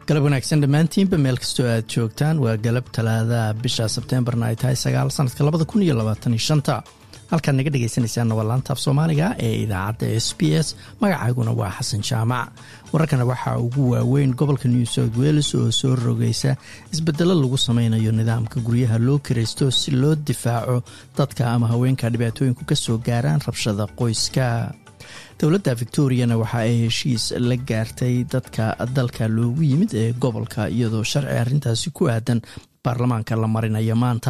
galab wanaagsan dhammaantiinba meel kastoo aad joogtaan waa galab talaadaha bisha sebteembarna ay tahay sagaal sanadka labada kun iyo labaatan shanta halkaad naga dhegaysanaysaanna waa laanta af soomaaliga ee idaacadda s b s magacayguna waa xasan jaamac wararkana waxaa ugu waaweyn gobolka new south wales oo soo rogaysa isbedelo lagu sameynayo nidaamka guryaha loo kiraysto si loo difaaco dadka ama haweenka dhibaatooyinku ka soo gaaraan rabshada qoyska dowladda victoriana waxa ay heshiis la gaartay dadka dalka loogu yimid ee gobolka iyadoo sharci arrintaasi ku aadan baarlamaanka la marinayo maanta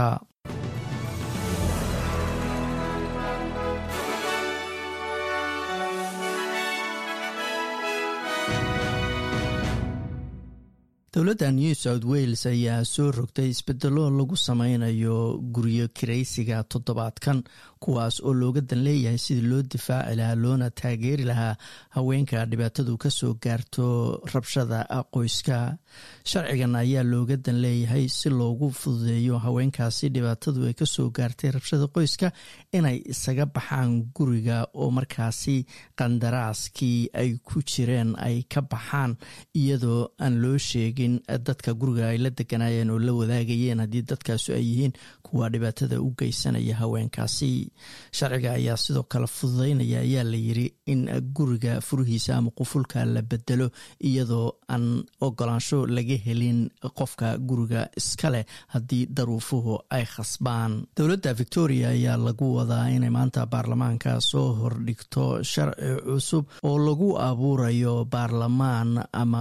dowladda new south wales ayaa soo rogtay isbedelo lagu sameynayo guryo kiraysiga toddobaadkan kuwaas oo looga dan leeyahay sidii loo difaaci lahaa loona taageeri lahaa haweenka dhibaatadu kasoo gaarto rabshada qoyska sharcigan ayaa looga dan leeyahay si loogu fududeeyo haweenkaasi dhibaatadu ay kasoo gaartay rabshada qoyska inay isaga baxaan guriga oo markaasi qandaraaskii ay ku jireen ay ka baxaan iyadoo aan loo sheegin dadka guriga ay la deganayeen oo la wadaagayeen haddii dadkaasu ay yihiin kuwa dhibaatada u geysanaya haweenkaasi sharciga ayaa sidoo kale fududeynaya ayaa la yiri in guriga furihiisa ama qufulka la bedelo iyadoo aan ogolaansho laga helin qofka guriga iskaleh haddii daruufuhu ay khasbaan dowladda victoria ayaa lagu wadaa inay maanta baarlamaanka soo hordhigto sharci cusub oo lagu abuurayo baarlamaan ama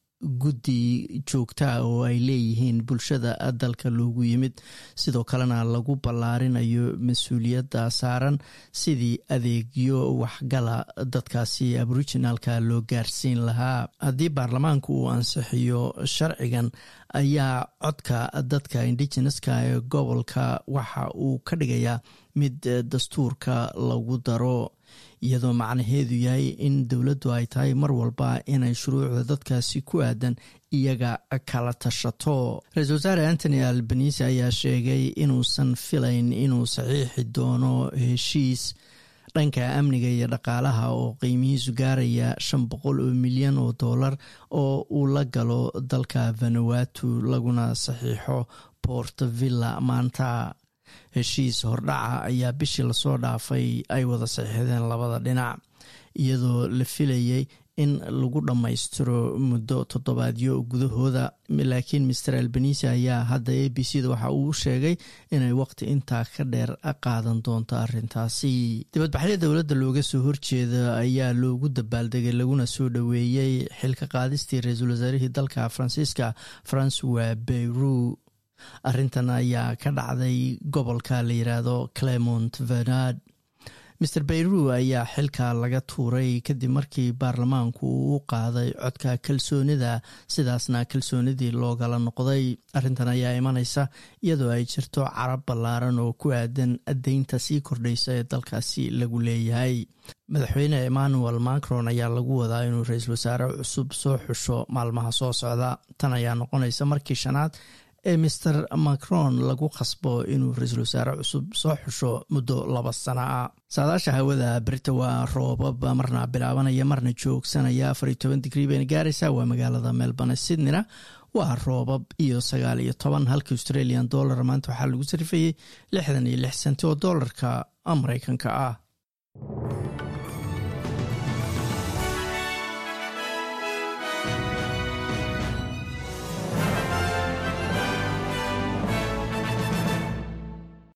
guddi joogtaa oo ay leeyihiin bulshada dalka loogu yimid sidoo kalena lagu ballaarinayo mas-uuliyadda saaran sidii adeegyo waxgala dadkaasi aboriginalka loo gaarsiin lahaa haddii baarlamaanku uu ansixiyo sharcigan ayaa codka dadka indigeneska ee gobolka waxa uu ka dhigayaa mid dastuurka lagu daro iyadoo macnaheedu yahay in dowladdu ay tahay mar walba inay shuruucda dadkaasi ku aadan iyaga kala tashato ra-isul wasaare antony albanise ayaa sheegay inuusan filayn inuu saxiixi doono heshiis dhanka amniga iyo dhaqaalaha oo qiimihiisu gaaraya shan boqol oo milyan oo dollar oo uu la galo dalka vanuatu laguna saxiixo port villa maanta heshiis hordhaca ayaa bishii lasoo dhaafay ay wada saxiixdeen labada dhinac iyadoo la filayay in lagu dhammaystiro muddo toddobaadyo gudahooda laakiin master albanise ayaa hadda a b c da waxa uu sheegay inay waqti intaa ka dheer qaadan doonto arrintaasi dibadbaxyo dowladda looga soo horjeeda ayaa loogu dabaaldegay laguna soo dhoweeyey xilka qaadistii ra-iisul wasaarihii dalka faransiiska francois beyru arrintan ayaa ka dhacday gobolka la yiraahdo clemont venard master beyru ayaa xilka laga tuuray kadib markii baarlamaanku uu u qaaday codka kalsoonida sidaasna kalsoonidii loogala noqday arrintan ayaa imaneysa iyadoo ay jirto carab ballaaran oo ku aadan deynta sii kordhaysa ee dalkaasi lagu leeyahay madaxweyne emmanuel macron ayaa lagu wadaa inuu ra-iisul wasaare cusub soo xusho maalmaha soo socda tan ayaa noqonaysa markii shanaad ee master macron lagu khasbo inuu ra-iisul wasaare cusub soo xusho muddo laba sana ah saadaasha hawada berita waa roobab marna bilaabanaya marna joogsanaya afar iyo toban digrii bayna gaaraysaa waa magaalada melbourne sydneyna waa roobab iyo sagaal iyo toban halka australian dollar maanta waxaa lagu sarifayey lixdan iyo lix senti oo dollarka mareykanka ah